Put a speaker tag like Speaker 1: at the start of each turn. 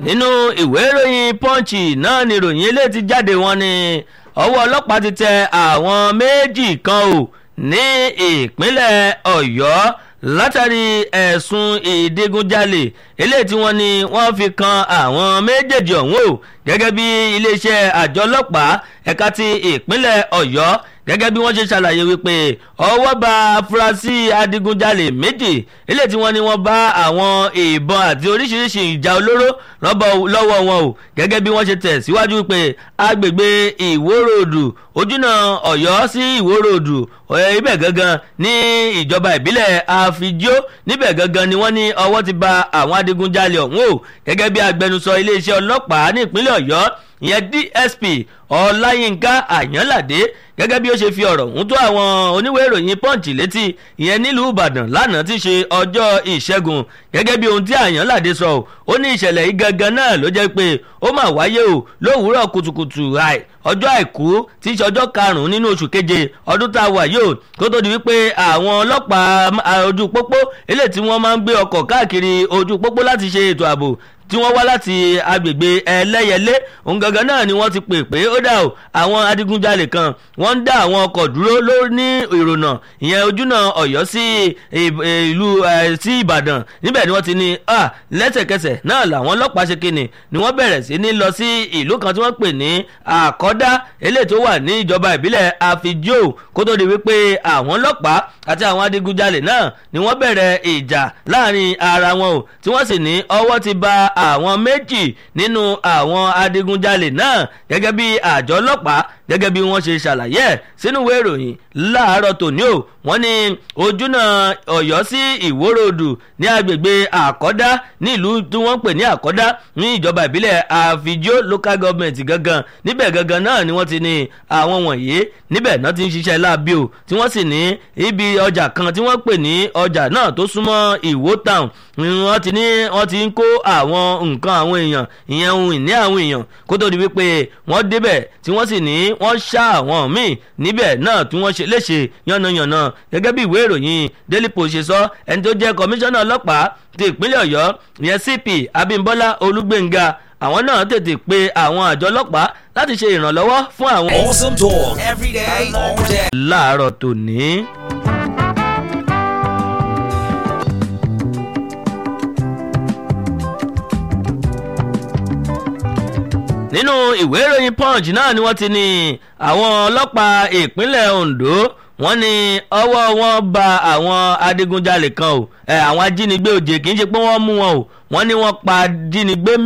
Speaker 1: nínú ìwé ìròyìn punch náà ni ìròyìn eléyìí ti jáde wọn ni ọwọ́ ọlọ́pàá ti tẹ àwọn méjì kan ò ní ìpínlẹ̀ ọ̀yọ́ látàrí ẹ̀sùn ìdigunjalè eléyìí tí wọ́n ní wọ́n fi kan àwọn méjèèjì ọ̀hún o gẹ́gẹ́ bí iléeṣẹ́ àjọ ọlọ́pàá ẹ̀ka ti ìpínlẹ̀ ọ̀yọ́ gẹ́gẹ́ bí wọ́n ṣe ṣàlàyé wípé ọwọ́ bá afurasí adigunjalè méjì eléyìí tí wọ́n ní wọ́n bá àwọn ìbọn àti oríṣiríṣi ìjà olóró lọ́wọ́ wọn o gẹ́gẹ́ bí wọ́n ṣe tẹ̀ síwájú wípé agbègbè ìwórodù ojúnà ọ̀yọ́ sí ìwórodù ibẹ̀ gangan ní ìjọba ìbílẹ̀ àfijó níbẹ̀ gangan ni wọ́n ní ọwọ́ ti ba àwọn adigunjalè ọ̀hún o gẹ́gẹ́ bí agbẹnusọ iléeṣẹ́ ọlọ́pàá ní ìpínlẹ̀ ọ̀yọ́ ìyẹn dsp ọláyínká àyànládé gẹ́gẹ́ bí ó ṣe fi ọ̀rọ̀ ọ̀hún tó àwọn oníwèé ìròyìn punch létí ìyẹn nílùú ìbàdàn lánàá ti ṣe ọjọ́ ìṣẹ́gun gẹ́gẹ́ bí ohun tí àyànládé sọ ó ní ìṣẹ̀lẹ̀ yìí gangan náà ló jẹ́ pé ó mà wáyé o lówùúrọ̀ kùtùkùtù àì ọjọ́ àìkú tí í ṣe ọjọ́ karùn-ún nínú oṣù keje ọdún tá a wà yìí o kó tó di wípé àwọn ọlọ́pàá ojú pópó eléyìí tí wọ́n máa ń gbé ọkọ̀ káàkiri ojú pópó láti ṣe ètò ààbò tí wọ́n wá láti agbègbè ẹlẹ́yẹlé òun gangan náà ni wọ́n ti pè pé ó dà o àwọn adigunjalè kan wọ́n ń dá àwọn ọkọ̀ dúró ló ní ìrònà ìyẹn ojúnà ọ̀yọ́ sí ìlú sí ìbàdàn níbẹ̀ ni wọ́n ti ní lẹ́sẹ̀kẹsẹ̀ náà làwọn ọlọ́pàá ṣe kíni ni wọ́n bẹ̀rẹ̀ sí ní lọ sí ìlú kan tí wọ́n pè ní àkọ́dá eléyìí tó wà ní ìjọba ìbílẹ̀ àfijó kó tó di wípé àwọn ọlọ́pàá àti àwọn adigunjalè náà ni wọ́n bẹ̀rẹ̀ ìjà láàrin ara wọn o tí wọ́n sì ní ọwọ́ ti ba àwọn méjì nínú àwọn adigunjalè náà gẹ́gẹ́ bí àjọ ọlọ́pàá gẹ́gẹ́ bí wọ́n ṣe ṣàlàyé ẹ̀ sínú ìwé ìròyìn láàárọ̀ tòní o wọ́n ní ojúnà ọ̀yọ́ sí ìwórodù ní agbègbè àkọ́dá nílùú tí wọ́n pè ní àkọ́dá ní ìjọba ìbílẹ̀ àfijó local government gangan níbẹ̀ gangan náà ni wọ́n ti ní àwọn wọ̀nyí níbẹ̀ náà ti ń ṣiṣẹ́ láabi o tí wọ́n sì ní ibi ọjà kan tí wọ́n pè ní ọjà náà tó súnmọ́ ìwó town wọ́n ti ní wọ́n ti ń kó àwọn nǹkan àwọn èèyàn ìyẹn ohun ìní àwọn èèyàn kó tó di wípé wọ́n débẹ̀ tí wọ́n sì ní wọ́n ṣá àwọn míì níbẹ̀ náà tí wọ́n ṣe léṣe yánnayànna gẹ́gẹ́ bí ìwé ìròyìn daily post ṣe sọ ẹni tó jẹ́ kọmíṣánná ọlọ́pàá ti ìpínlẹ̀ ọ̀yọ́ ìyẹn cp abimbola olúgbénga àwọn náà tètè pe àwọn àjọ ọlọ́pàá láti ṣe ìrànlọ́wọ́ fún àwọn.
Speaker 2: Awesome talk every day, all day.
Speaker 1: láàárọ̀ tòní. nínú ìwé ìròyìn punch náà ni wọ́n ti ní àwọn ọlọ́pàá ìpínlẹ̀ ondo wọ́n ní ọwọ́ wọn ba àwọn adigunjalè kan o àwọn ajínigbé òjè kì í ṣe pé wọ́n mú wọn o wọ́n ní wọ́n pa ajínigbé